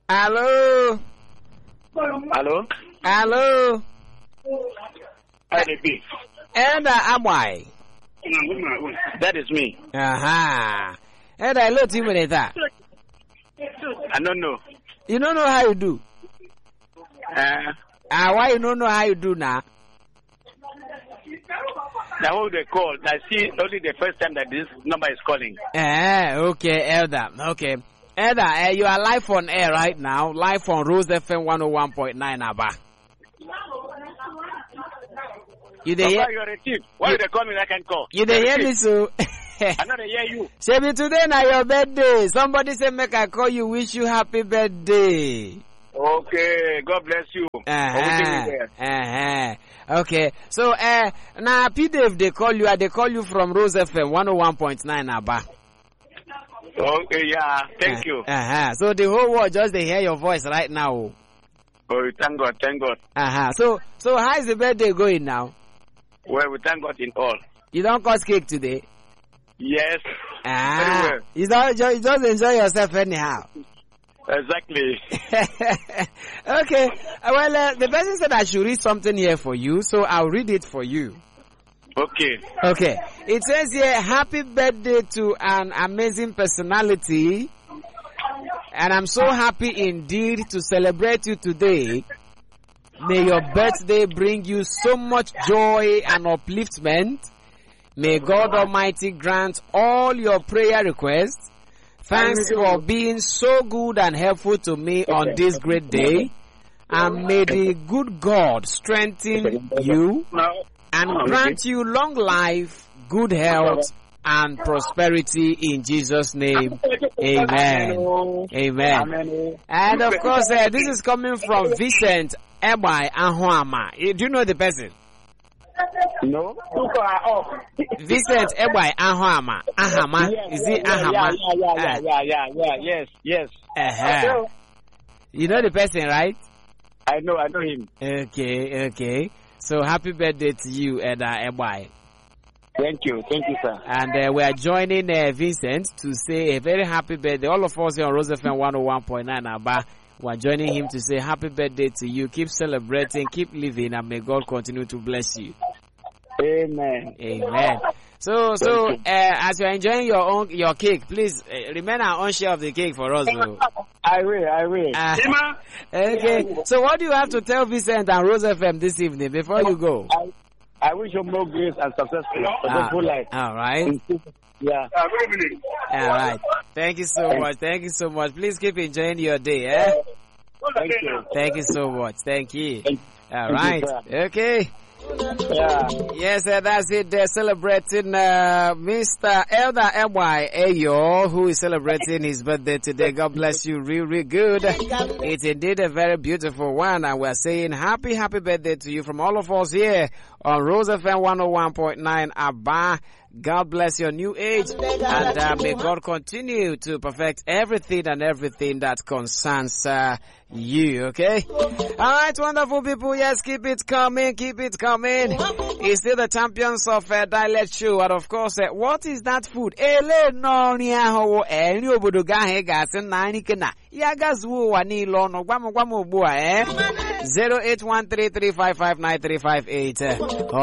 Hello. Hello? Hello. Hi, the big. Elder Amwai. That is me. Aha. Elder, hello to you with that. I don't know. You don't know how you do. Uh, Ah, why you don't know how you do now? the whole they call. I see only the first time that this number is calling. Eh, okay, Elder. Okay. Elder, uh, you are live on air right now, live on Rose FM 101.9 Abba. You dey hear, Papa, you're a thief. Why they call me that I can call? you dey hear me so? I know they hear you. Shebi today na your birthday. Somebody say make I call you, wish you happy birthday. Okay, God bless you. Everything Uh-huh. is there. Uh-huh. Okay. So uh now P Dave they call you, uh, they call you from Rose FM 101.9 Abba. Okay, yeah. Thank you. Uh-huh. So the whole world just they hear your voice right now. Oh, we thank God, thank God. Uh-huh. So so how is the birthday going now? Well, we thank God in all. You don't cut cake today? Yes, Ah. Very well. You don't just, just enjoy yourself anyhow. exactly. okay. Uh, Well, uh, the person said I should read something here for you, so I'll read it for you. Okay. Okay. It says here, happy birthday to an amazing personality. And I'm so happy indeed to celebrate you today. May your birthday bring you so much joy and upliftment. May God Almighty grant all your prayer requests. Thanks for being so good and helpful to me on this great day. And may the good God strengthen you Now, and grant you long life, good health, and prosperity in Jesus' name. Amen. Amen. Amen. And of course, uh, this is coming from Vincent Ebai Ahuama. Eh, Do you know the person? No. Two are off. Vincent Ebai Ahuama. Ahama. Is it Ahama? Yeah, yeah, yeah, yeah, yeah, yeah, yes, yes. Uh, uh-huh. You know the person, right? I know, I know him. Okay, okay. So happy birthday to you, Eda Ebai. Thank you, thank you, sir. And uh, we are joining uh, Vincent to say a very happy birthday. All of us here on Rose FM 101.9 Abba, we are joining him to say happy birthday to you. Keep celebrating, keep living, and may God continue to bless you. Amen. Amen. So, so uh, as you are enjoying your own your cake, please uh, remain our own share of the cake for us. Though. I will, I will. Uh, okay. So, what do you have to tell Vincent and Rose FM this evening before you go? I, I wish you more grace and success for the Ah, whole life. all right. Yeah. All right. Thank you so much. Thank you so much. Please keep enjoying your day. Eh? Thank you. Thank you so much. Thank you. Thank- All thank right. you, Okay. Yeah. Yes, uh, that's it. They're celebrating uh, Mr. Elder Ewy Ayo, who is celebrating his birthday today. God bless you, real, real good. It's indeed a very beautiful one, and we're saying happy, happy birthday to you from all of us here on Rose FM 101.9 Abba. God bless your new age, and uh, may God continue to perfect everything and everything that concerns uh, you. Okay. All right, wonderful people. Yes, keep it coming, keep it coming. It's still the champions of uh, dialect show, and of course, uh, what is that food? Ele no ni aho eh ni obodo ga he ga sin na ani kena. Ya ga zuo wa ni lo no gwam gwam ogbu a eh. 08133559358 or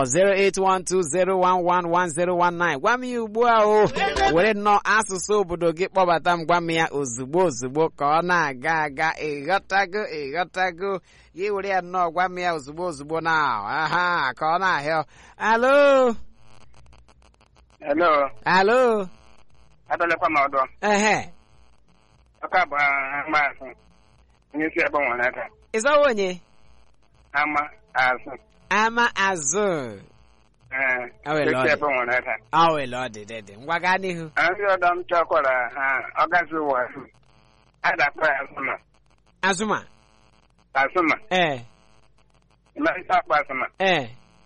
08120111019 gwa m ya ugbu a o were nnọọ asụsụ obodo gị kpọbata m gwa m ya ozugbo ozugbo ka ọ na-aga aga ịghọtago ịghọtago gị were ya nnọọ gwa m ya ozugbo ozugbo na aha ka ọ na-ahịa alo Hello. alo Adọlekwa m ọdọ. ehe Ọka bụ ama azụ. Onye isi ebe nwere aka. ịzọwa onye Ama azụ. ama azụ Ee. O nwere Onye isi ọdị. ebe nwere aka. ọ wele ọ dị dị dị ngwa gaa n'ihu Ndị ọdọ m chọkwara ha ọgazi ụwa azụ. Adakpa ya azụma. azụma Azụma. ee Mmalite akpa azụma. ee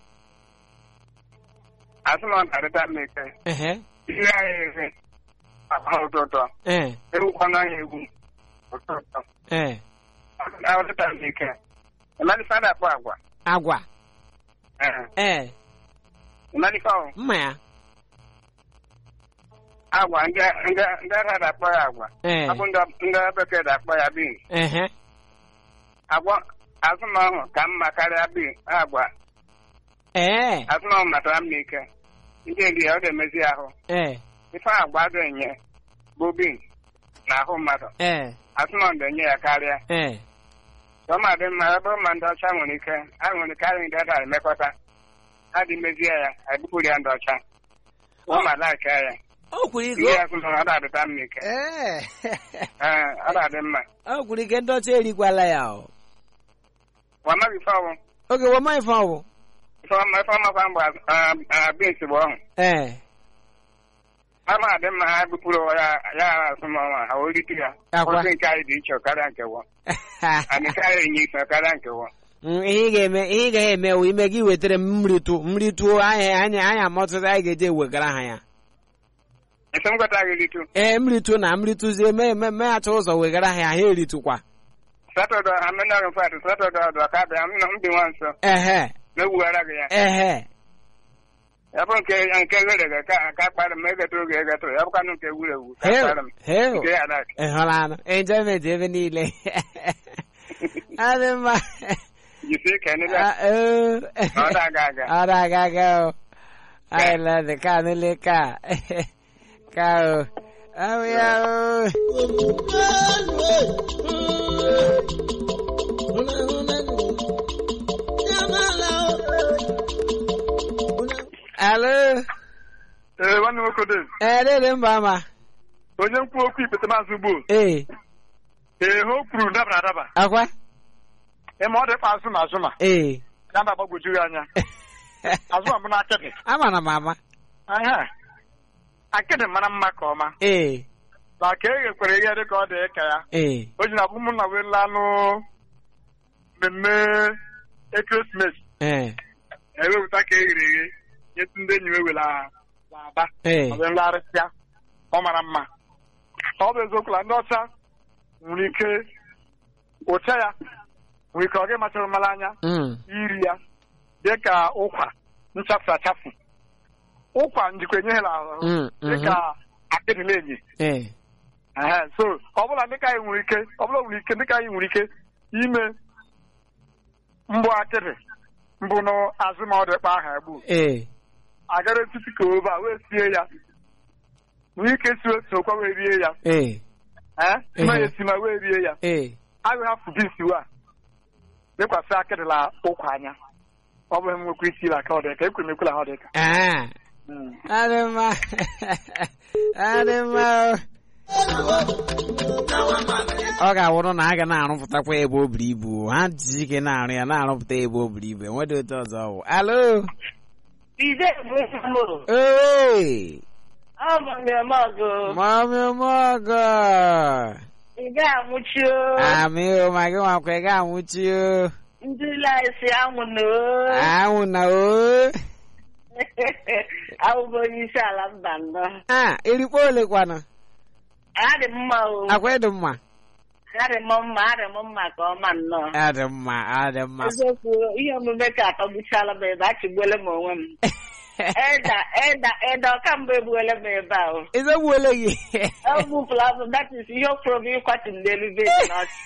Azụma na-arịta m ike. ehe Ihe anyị ezi. Akpa ụtọ ụtọ. ee Ewukwana ya egwu. Ụtọ ụtọ. ee Arịta m ike. Mmalite adakpa agwa. agwa Ee. ee Mmalite ọhụ. mma ya agwa ndị ndị ndị ara dakpọ ya agwa Eh. ọ bụ ndị ndị bekee dakpọ ya bin Ehe. agwa azụmahụ ka mma karịa bin agwa Eh. azụmahụ matara mma ike ndị eri ya ọ ga-emezi ahụ Eh. ife agwa ga-enye bụ bin na ahụ mmadụ Eh. azụmahụ ga-enye ya karịa Eh. ọma dị mma ebe ma ndị ọcha nwere ike ha nwere ike anyị ndị ada emekọta ha dị mezie ya ebupụrụ ya ndị ọcha ọ ma laika ya O kwuru ike. ihe ya kwụrụ ọ na-adịta mma ike Eh. ee ọ na-adị mma O kwuru ike ndị ọcha erikwala ya o. wamaghị ife ọwụ Oge wama ife ọwụ. ife ọma ife ọmakwa mgbe bins bụ ọhụ Eh. ọ na-adị mma ha bupụrụ ya ya asụmọnwa ha orite ya Akwa. ozi nke anyị dị iche karịa nke wọ anyị nke anyị enye ife karịa nke wọ Mm, ihe ị ga-eme ihe ị gaghị eme wụ ime gị wetara m mmiritu mmiritu anyị anyị anyị amọtụta anyị ga-eje ewegara ha ya esi m gwata gị ritu ee mmiritu na mmrituzie mee mee meghacha ụzọ wegara ha ya ha eritukwa satọde ha menọrọ mfat satọde ọdụ ka bịa m m dị nwa nso ehe na-ewughara gị ya ehe ya bụ nke nke ghere ghe ka ka kpara m egetụrụ gị egetụrụ ya bụkwanụ nke wuru ewu ka heu kpara m heu nke ya dat ị hụrụ anụ enjoyment ebe niile adị mma jisie ike n'ebe Ah, oo. ọ na-aga aga ọ na-aga aga o anyị lọdị ka nile ka ka o ahụ ya o alo ee nwanne nwoke dị ee dede mba ama onye nkwu okwu ikpete maazị ugbo ee ee ha o kwuru dabara adaba akwa ịma ọ dịkwa azụ ma azụ ma ee ya mba gbagwojughị anya azụ ma bụ na akịdị amara m ama aha akịdị mara mma ka ọma ee na ka e ghekwere ihe dị ka ọ dị ka ya ee o ji na bụ ụmụnna wee lanụ mmemme ekeresimesi ee ewepụta ka e ghere eghe nyetụ ndị enyi m ewela aba ee ọ bụ nlarịsịa ọ mara mma ọ bụ eziokwu na ndị ọcha nwere ike ụcha ya nwere ike ọ gị machara mara anya Mm. iri ya dị ka ụkwa nchafu achafu ụkwa njikwa enyeghị ahụ Mm, dị ka akịdịla enyi ee Ehe, so ọ bụla dịka anyị nwere ike ọ bụla nwere ike dịka anyị nwere ike ime mbụ akịdị mbụ n'azụ ma ọ dịkpa aha egbu ee agara etiti ka obe a wee sie ya nwee ike si otu okwa wee rie ya ee ee ma Ehe. ya esi ma wee rie ya ee agaghị hafụ bisi wa lekwasị akịdịla ụkwa anya ọ bụghị m nwekwa isi la ka ọ dị ka ekwere m ekwela ha ọ dị ka ah adị mma adị mma o. ọ ga-awụrụ na a ga na-arụpụtakwa ebe o buru ibu ha ji ike na-arụ ya na-arụpụta ebe o buru ibu enwedị otu ọzọ ọ bụ alo Ide bụ mụ. ee Ọ bụ mmemme ọgụ. mami ọmọgọ Ị ga-anwụchi o. amị o ma gị nwakwa ị ga-anwụchi o Ndị laịsị anwụ na o. anwụ na o Awụbụ onye isi ala mba nnọọ. a erikpo ole kwanụ Adị m mma o. akwa ịdị mma Adị m mma, adị m mma ka ọma nnọọ. adị mma adị mma Eziokwu, ihe omume ka atọgbuchala m ebe achịgbuola m onwe m. Eda, eda, eda, ọkamgbe egbuola m ebe a o. ezegbuole gị Ọ gbupụla m, that is ihe o kwuru m ịkwatu m n'elu bedi n'ọchị.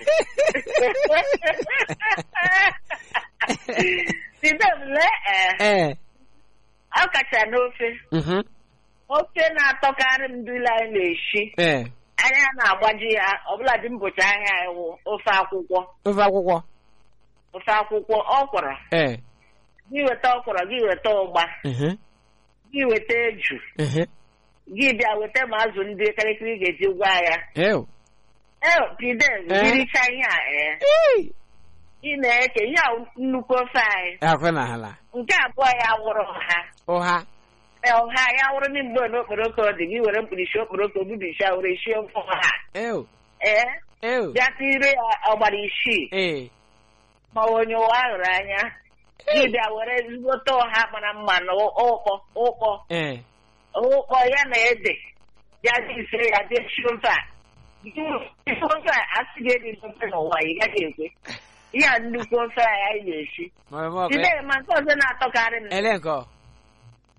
Ide m lee ee. ee ọ kacha n'ofe mhm, ofe na-atọkarị m dula anyị na-esi ee anya na-agbaji ya ọbụla dị mbọchị ahịa iwu ofe akwụkwọ ofe akwụkwọ ofe akwụkwọ ọkwụrụ ee gị weta ọkwụrụ gị weta ụgba mhm, gị weta eju mhm. gị bịa weta ma azụ ndị karịkịrị ga-eji gwa ya Ew. ee pide Eh? jiricha ihe a ee Ee. ị na-eke ihe a nnukwu ofe anyị akwe na ala nke abụọ ya wụrụ ha ụha ee ọha ya wụrụ ndị mgbe na okporoko dị gị were mkpirisi okporoko bibichaa were sie ofe ọha ew ee ew bịa tire ya ọgbara isii ee ma onye ụwa hụrụ anya gị bịa were ezigbote ọha mara mma na ụkọ ụkọ ee ụkọ ya na ede bịa dị ise ya dị esi ofe a isi ofe a asị gị edi ofe n'ụwa ị gaghị ekwe ihe a nnukwu ofe a anyị na-esi ma ọ bụ ide ma nke ọzọ na-atọkarị m ele nke ọ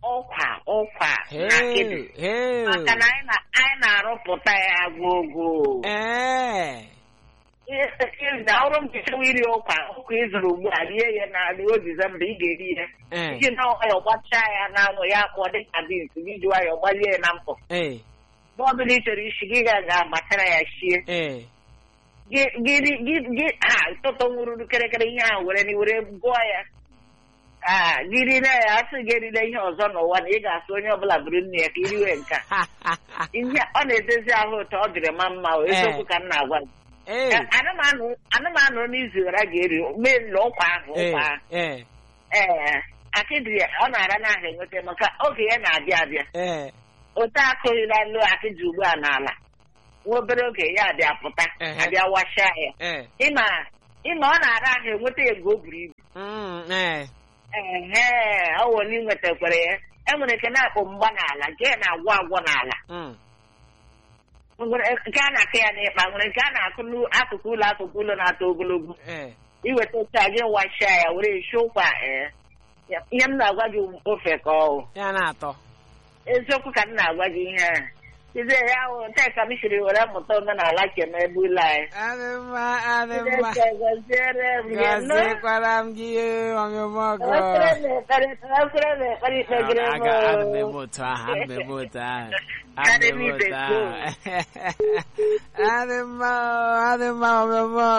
ọkwa ọkwa na akịdị Hey, hey. maka na anyị na- anyị na-arụpụta ya gwogwo Eh. na ọrụ m jichewa iri ọkwa ọkwa ịzụrụ ugbu a rie ya na ruo Disemba ị ga-eri ya Eh. iji na nwayọ gbachaa ya n'anwụ ya akpọ dịka bins gị ji nwayọ gbalie ya na mkpọ Eh. mgbe ọbụla ị chọrọ isi gị ga ga-agbatara ya shie Eh. gị gị- gị- gị ha tụtụ nwụrụ kịrịkịrị ihe a were na were gụọ ya a gị rile ya asị gị erile ihe ọzọ n'ụwa na ị ga-asụ onye ọbụla bụrụ nne ya ka iriwe nke a ihe ọ na-edozi ahụ ụtọ ọ dịrị ma mma o, eziokwu ka m na-agwa gị Eh. anụmanụ n'izu ụra ga-eri mee nlọ ụkwa ahụ Eh. ụkwa ahụ Eh. ee akịdị ya ọ na-ara n'ahụ enweta maka oge ya na-abịa abịa Eh. ote akụghịla nlu akịdị ugbu a n'ala nwa obere oge ya abịa pụta Ehe. abịa washa ya Eh. ịma ịma ọ na-ara ahụ enweta ego o buru ibu Mm. Eh. ehe ọ wụrụ na nwetakwara ya enwere nke na-akpọ mgba n'ala nke ya na-agwọ agwọ n'ala Mm. Nwere nke a na-akụ ya n'ịkpa nwere nke a na-akụ n'akụkụ ụlọ akụkụ ụlọ na-atọ ogologo Eh. iweta oche a gị washa ya were esi ụkwa ee Ya- ihe m na-agwa gị ofe ka ọ Ya na-atọ. eziokwu ka m na-agwa gị ihe a Ize ya hụ taa ka m siri were mụta omenala kem ebe ụlọ anyị Adị mma, adị mma. Chineke gọziere m gị nụ. Gọziekwara m gị ọmịmọgọ. Ekpere m ekpere ekpere m ekpere ikpegere m Aga adị m eme otu ahụ, adị m eme otu ahụ. Adị m eme otu ahụ. Adị mma, adị mma ọmịmọgọ.